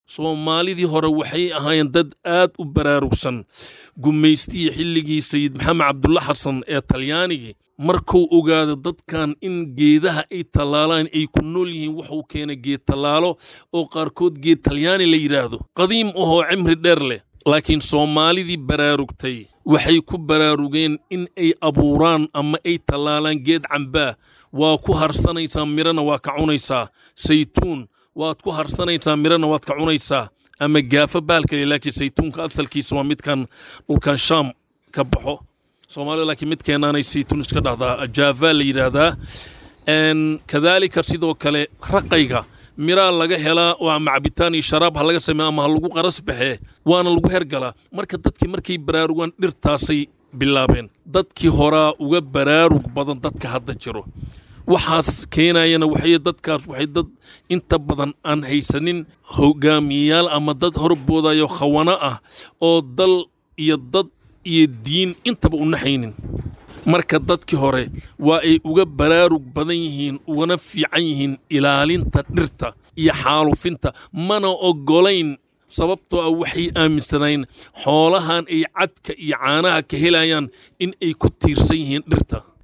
soomaalidii hore waxay ahaayeen dad aad u baraarugsan gumaystihii xilligii sayid maxamed cabdulla xasan ee talyaanigii markuu ogaado dadkan in geedaha ay tallaalaan ay ku nool yihiin wuxuu keenay geed tallaalo oo qaarkood geed talyaani la yidhaahdo qadiim ahoo cimri dheer leh laakiin soomaalidii baraarugtay waxay ku baraarugeen in ay abuuraan ama ay tallaalaan geed cambaa waa ku harsanaysaa mirana waa ka cunaysaa saytuun waad ku harsanaysaa mirana waad ka cunaysaa ama gaafo baalkale laakiin saytuunka asalkiisa waa midkan dhulkan shaam ka baxo soomaalida laakiin midkeenaanay saytuun iska dhahdaa jaava la yidhaahdaa kadaalika sidoo kale raqayga miraa laga helaa oo ama cabitaan iyo sharaab ha laga sameeya ama ha lagu qaras baxee waana lagu hergalaa marka dadkii markay baraarugaan dhirtaasay bilaabeen dadkii horaa uga baraarug badan dadka hadda jiro waxaas keenayana waxay dadkaas waxay dad inta badan aan haysanin hogaamiyeyaal ama dad horboodayo khawana ah oo dal iyo dad iyo diin intaba u naxaynin marka dadkii hore waa ay uga baraarug badan yihiin ugana fiican yihiin ilaalinta dhirta iyo xaalufinta mana oggolayn sababtoo ah waxay aaminsanayn xoolahan ay cadka iyo caanaha ka helayaan in ay ku tiirsan yihiin dhirta